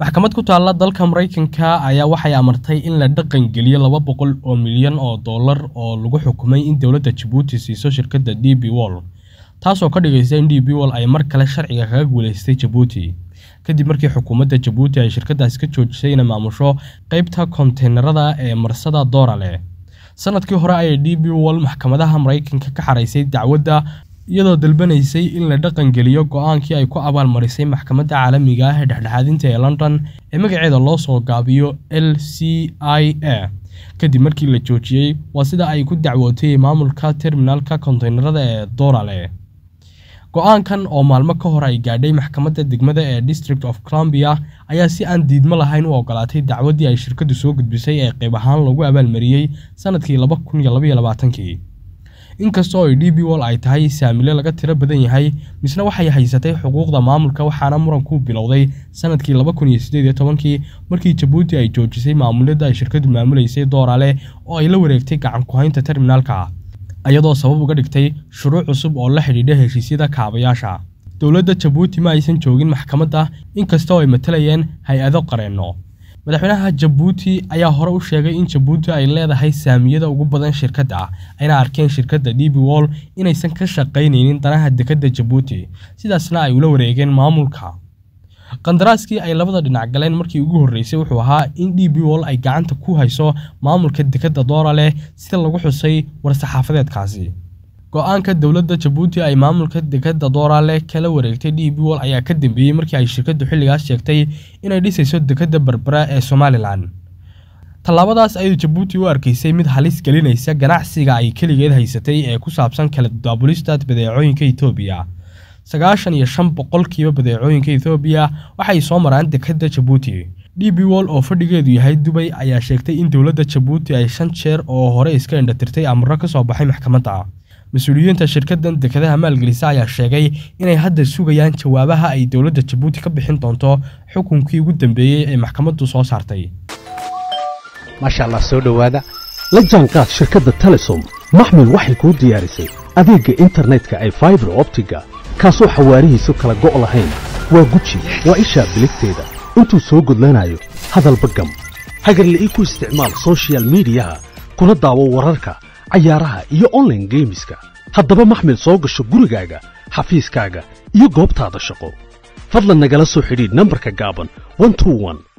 maxkamad ku taalla dalka maraykanka ayaa waxay amartay in la dhaqan geliyo laba boqol oo milyan oo dollar oo lagu xukumay in dowladda jabuuti siiso shirkadda d b wol taasoo ka dhigaysa in d b wol ay mar kale sharciga kaga guulaystay jabuuti kadib markii xukuumadda jabuuti ay shirkaddaasi ka joojisay inay maamusho qaybta konteynerada ee marsada doorale sanadkii hore ayay d b wol maxkamadaha maraykanka ka xaraysay dacwadda iyadoo dalbanaysay in la dhaqan geliyo go-aankii ay ku abaalmarisay maxkamadda caalamiga ah ee dhexdhexaadinta ee london ee magaceeda loo soo gaabiyo l c i a kadib markii la joojiyey waa sida ay ku dacwootay maamulka terminalka konteynerada ee doorale go-aankan oo maalmo ka hor ay gaadhay maxkamadda degmada ee district of columbia ayaa si aan diidmo lahayn u ogolaatay dacwaddii ay shirkaddu soo gudbisay ee qayb ahaan lagu abaalmariyey sanadkii laba kun iyo labaiyo labaatankii inkasta oo ay d b wol ay tahay saamile laga tiro badan yahay misna waxay haysatay xuquuqda maamulka waxaana muranku bilowday sanadkii laba kun iyo siddeed iyo tobankii markii jabuuti ay joojisay maamulada ay shirkadu maamulaysay doorale oo ay la wareegtay gacan ku-haynta terminaalka iyadoo sabab uga dhigtay shuruuc cusub oo la xidhiidha heshiisyada kaabayaasha dowladda jabuuti ma aysan joogin maxkamadda inkasta oo ay matalayeen hay-ado qareenno madaxweynaha jabuuti ayaa hore u sheegay in jabuuti ay leedahay saamiyada ugu badan shirkadda ayna arkeen shirkadda d b wol inaysan ka shaqaynaynin danaha dekadda jabuuti sidaasna ay ula wareegeen maamulka qandaraaskii ay labada dhinac galeen markii ugu horreysay wuxuu ahaa in d b wol ay gacanta ku hayso maamulka dekadda dooraleh sida lagu xusay war-saxaafadeedkaasi go-aanka dowladda jabuuti ay maamulka dekadda doorale kala wareegtay d b wol ayaa ka dambeeyey markii ay shirkaddu xilligaas sheegtay inay dhisayso dekadda berbera ee somalilan tallaabadaas ayay jabuuti u arkaysay mid halis gelinaysa ganacsiga ay keligeed haysatay ee ku saabsan kala daabulista badeecooyinka etoobiya sagaashan iyo shan boqolkiiba badeecooyinka ethoobiya waxay soo maraan dekadda jabuuti d b wol oo fadhigeedu yahay dubay ayaa sheegtay in dowladda jabuuti ay shan jeer oo hore iska indhatirtay amaro ka soo baxay maxkamadda mas-uuliyiinta shirkaddan dekadaha maalgelisa ayaa sheegay inay hadda sugayaan jawaabaha ay dowladda jabuuti ka bixin doonto xukunkii ugu dambeeyey ee maxkamaddu soo saartay maasha allah soo dhowaada la jaanqaad shirkadda telesom maxmil waxay kuu diyaarisay adeegga internetka ay faibar optiga kaasoo xawaarihiisu kala go' lahayn waa guji waa ishaa biligteeda intuu soo gudlanayo hadalba gam hagarle ii ku isticmaal sochial midiyaha kuna daawo wararka cayaaraha iyo onlaine geemiska haddaba maxmil soo gasho gurigaaga xafiiskaaga iyo goobtaada shaqo fadlan nagala soo xidhiidh nambarka gaaban